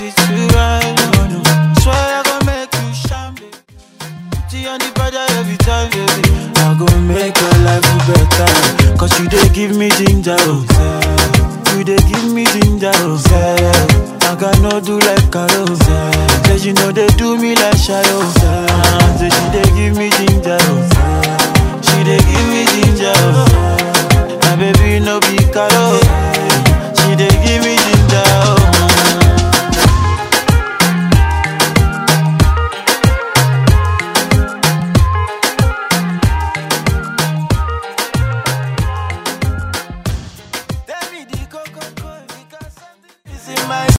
treat you right. No, no. Swear I gon' make you shine, baby. G on the body every time, baby. I gon' make your life better. Cause you dey give me ginger, oh, say. You dey give me ginger, oh, say. I got no do like Carol, say. Say she know they do me like Shayo, say. Ah, Say she dey give me ginger, oh, say. She dey give me ginger, oh. My baby no be Carol. She dey give me ginger, oh. Tell me the coco, because something is in my